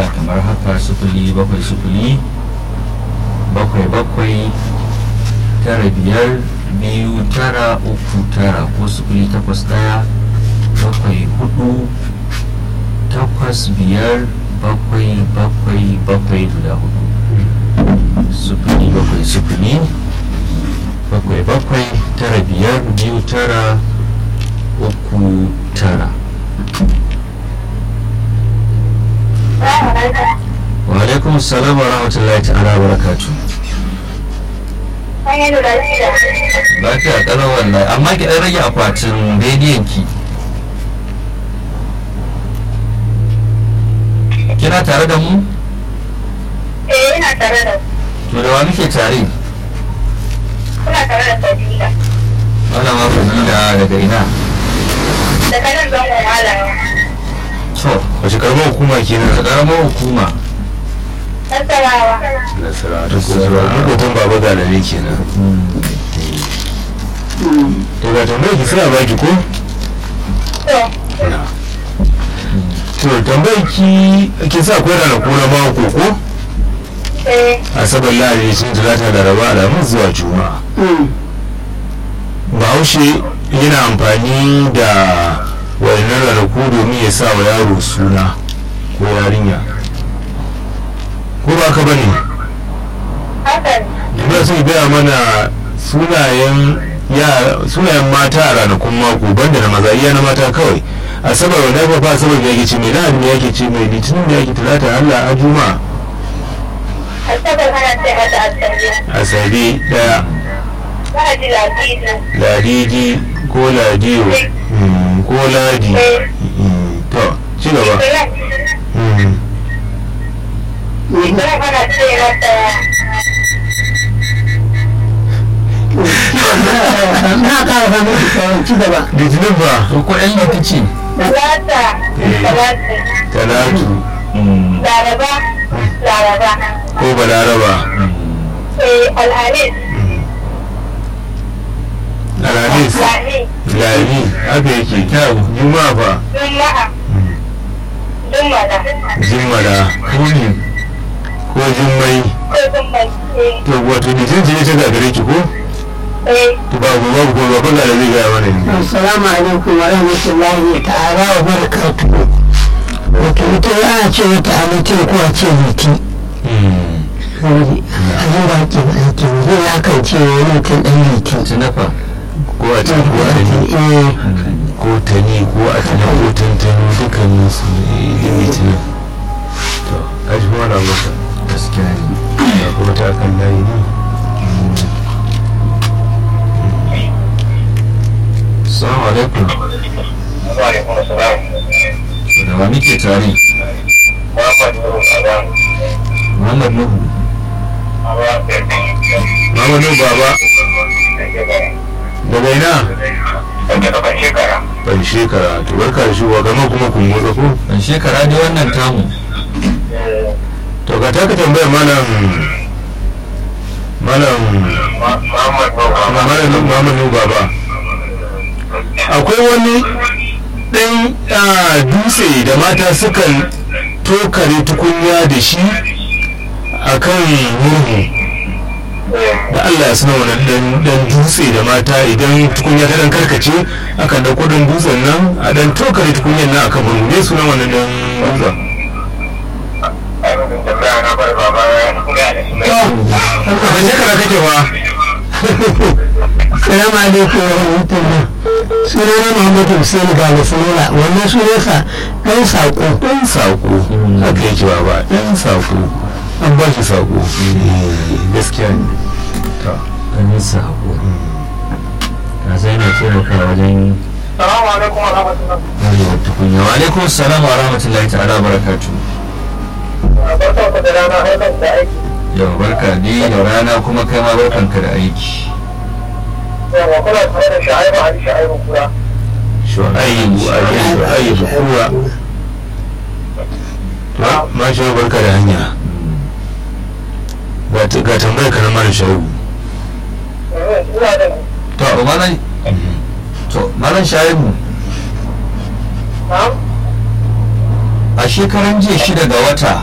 lamba kamar haka sufuli bakwai sufuli bakwai bakwai tara biyar biyu tara uku tara ko sufuli takwas ɗaya bakwai hudu takwas biyar bakwai bakwai bakwai guda hudu sufuli bakwai sufuli bakwai bakwai tara biyar biyu tara uku tara wa alaikum salam wa rahmatullahi ta'ala wa barakatu lafiya kalau wallahi amma ki dan rage akwatin rediyon ki kina tare da mu Eh, ina tare da to da wa muke tare kuna tare da Fadila. malama fadila daga ina Da kanan zangon malama. to wace karamar hukuma kenan ta karamar hukuma Nasarawa. nasara ta kusurwa makotan baba galare kenan to ga tambayar ki suna baki ko To, to tambayar ki ki sa akwai ranaku na mako ko eh, asabar lahadi sun talata da raba alamun zuwa juma'a bahaushe yana amfani da wannan ranaku domin ya sa wa yaro suna ko yarinya ko ba ka bane hakan. ina so ki gaya mana sunayen yara sunayen mata a ranakun mako banda na maza iya na mata kawai asabar wanda ba fa asabar da yake ce mai lahadi ne yake ce mai litinin da yake talata allah a juma'a Asabar ana ce mata asabi. asabe daya Lahadi ladidi. ladidi ko ladiyo mm, ko ladi Eh, Mm, to ci gaba Litinin. Mm. Litinin ana ce mata na ƙara samun da ci gaba litinin ba to ko yan litici talata. Eh. Talata. talatu Laraba. Laraba. ko balaraba Eh, alhamis. alhamis Lami. lami haka yake kyau juma'a fa Juma'a. Juma'a. jimmala kuni ko jummai Ko Juma'a. Eh, to wato litinin ce ta gagare ki ko eh, to ba ku ba ku ba kun da zai gaya mana ne assalamu alaikum wa rahmatullahi ta'ala wa barakatuhu wato ita ya ce wata halittar ko a ce liti saboda abin da ake ba ake ba zai ya kan ce wani mutum ɗan liti tunafa ko a ce ko a ne eh ko tani ko a tani ko tantano dukkanin su ne litinin to a shi kuma na masa gaskiya ne ya kuma ta kan layi ne assalamu alaikum Wa'alaikun salam. da wa muke tare Muhammad Nuru Adam. muhammad nuhu Awa mamanu baba daga ina Daga daban shekara. ban shekara to barka da shigowa gama kuma kun motsa ko ban shekara ne wannan tamu to ga taka tambayar malam malam Muhammad Nuru malam mamanu baba akwai wani ɗan ah, dutse da mata sukan tokare tukunya da shi a kan murhu da Allah ya suna wani dan dutse da mata idan tukunya ta dan karkace akan dauko dan dutsen nan a dan tokare tukunyan nan akan murhu ne sunan wannan dan dutsen Ainihin tambaya na bar baba ya kuma da su mai. ban shekara kake ba salamu alaikum wa rahmatullah sunana muhammadu hussein gane sanora wannan sunansa ɗan saƙo dan sako haka yake ba ba dan sako an ba shi sako Eh, gaskiya ne to ganin sako ka sai na taimaka wajen Salamu alaikum wa rahmatullah. warewar tukunya wa alaikum salam wa rahmatullahi ta'ala wa barakatuh Barka ku da rana haifar da aiki. yau barka dai da rana kuma kai ma barkanka da aiki Yawa kuna tare da sha'ibu Ali sha'ibu kura. shu'aibu ali shu'aibu kuwa to ma shi barka da hanya ga ta- ga tambayar ka na mara shaibu Ina da to malam to malam shaibu na'am. a shekaran jiya shida ga wata